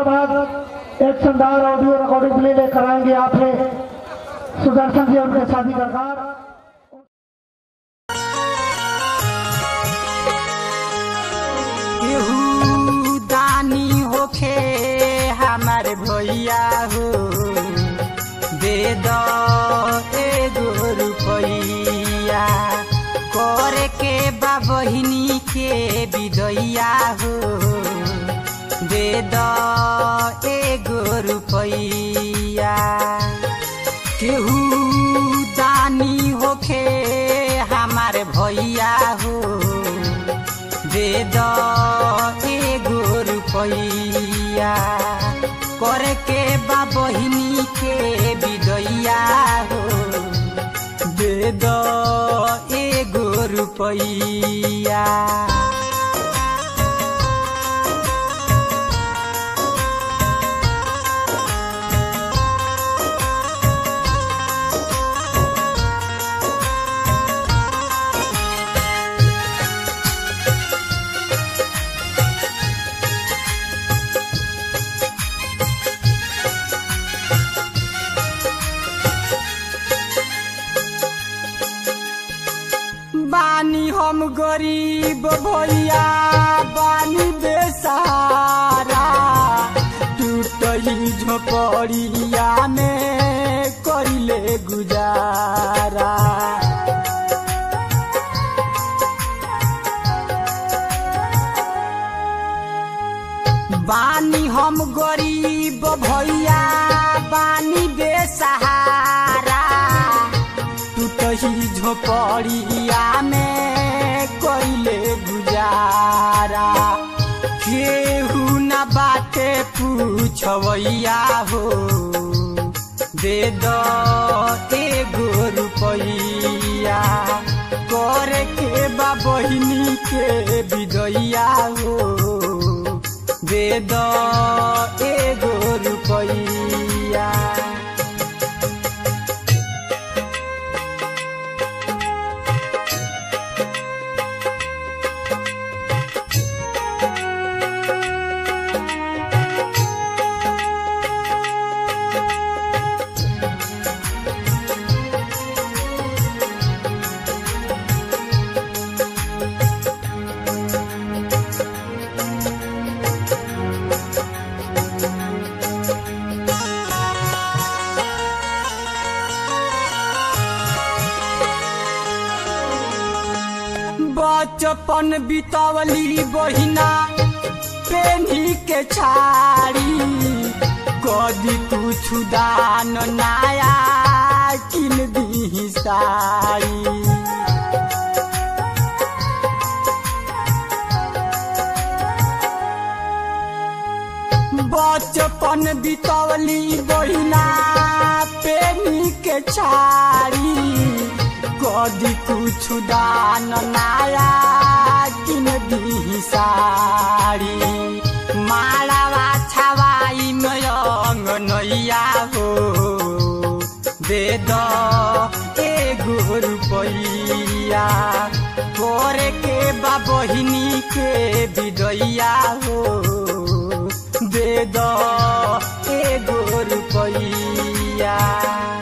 minute बाद एक शानदार ऑडियो रिकॉर्डिंग प्ले लेकर आएंगे आपसे सुदर्शन जी और उनके साथी सरकार केहू दानी होखे हमार भैया हो दे दो एगो रुपैया करे के बा बहिनी के विदैया हो दे दो एगो रुपैया केहू दानी होखे हमार भैया हो दे दो एगो रुपैया करे के बा बहिनी के विदैया हो दे दो एगो रुपैया बानी हम गरीब भैया बानी बेसहारा टूटही झोपड़िया में करिले गुजारा बानी हम गरीब भैया बानी बेसहारा टूटही झोपड़िया में कइले गुजारा केहू न बाटे पूछवैया हो दे दो एगो रुपैया करे के बा बहिनी के विदैया हो दे दो एगो रुपैया बचपन बितवली बहिना पेनी के छाड़ी कदी कुछ दान नाया किन दी साड़ी बचपन बितवली बहिना पेनी के छाड़ी कदी कुछ दान नाया किन दी साड़ी मालावा छवाई मयंग नैया हो दे दो एगो रुपैया करे के बा बहिनी के विदैया हो दे दो एगो रुपैया